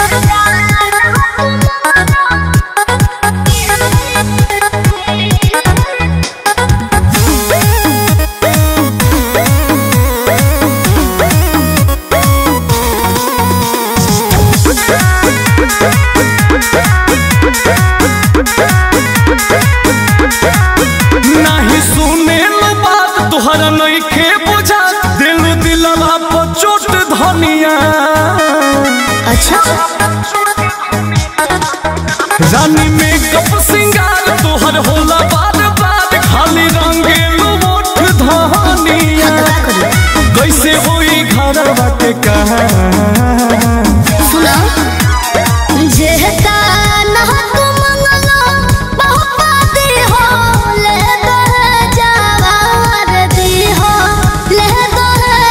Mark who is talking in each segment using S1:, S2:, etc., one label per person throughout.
S1: नहीं सुने लो बात तोहरा नहीं खे बुझा दिल दिलवा पर चोट धनिया
S2: अच्छा
S1: रानी में कप सिंगार तोहर होला बार बार खाली रंगेलू ओठ धनिया कैसे होई घरवा के कहा
S2: सुना जेहता ना तू मंगलो पापा दी हो ले दो जवार दी हो ले दो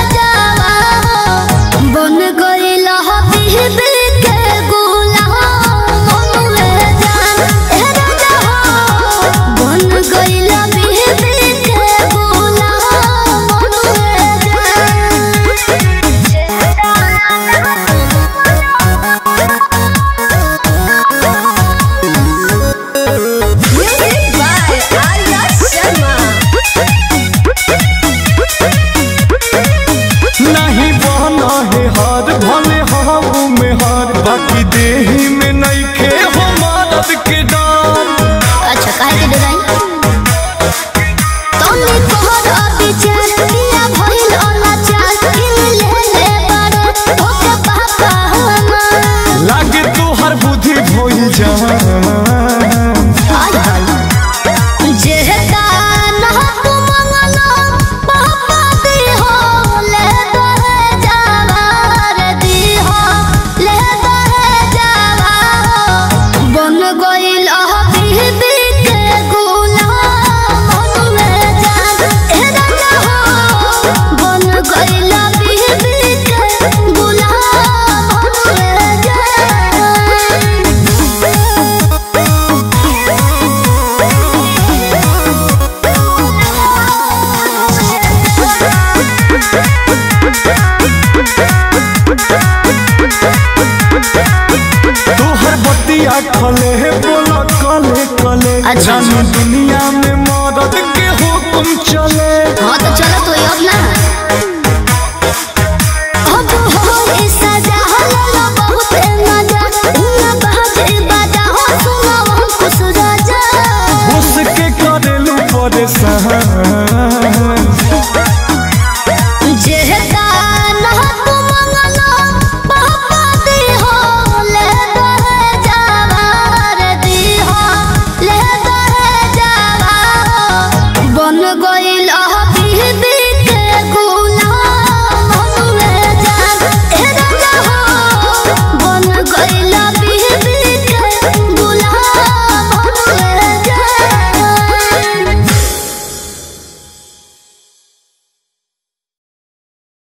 S2: जवार बन गइल हो बीबी के गुलाम मनुए जान ए राजा हो बन गइल बीबी के गुलाम मनुए Music by Arya Sharma.
S1: नहीं बहना है हार भले हाऊ में हार बाकी देही में नहीं खे हो मदद के डाल
S2: अच्छा काहे के डिजाइन तोने तोहर अविचार किया भइल अनाचार किन ले ले बारे ओके पापा हमार
S1: लागे तोहर बुद्धि भोई जा
S2: हाय हाय जेहता ना तू मंगलो पापा दी हो ले दो जवार दी हो ले दो जवार बन गइल बीबी के गुलाम मनुए जान ए राजा हो बन गइल बीबी के गुलाम मनुए जान
S1: तोहर बतिया खले है बोला कले कले
S2: अच्छा।
S1: रानी दुनिया में मदद के हुक्म चले
S2: हाँ तो चलो तो अब ना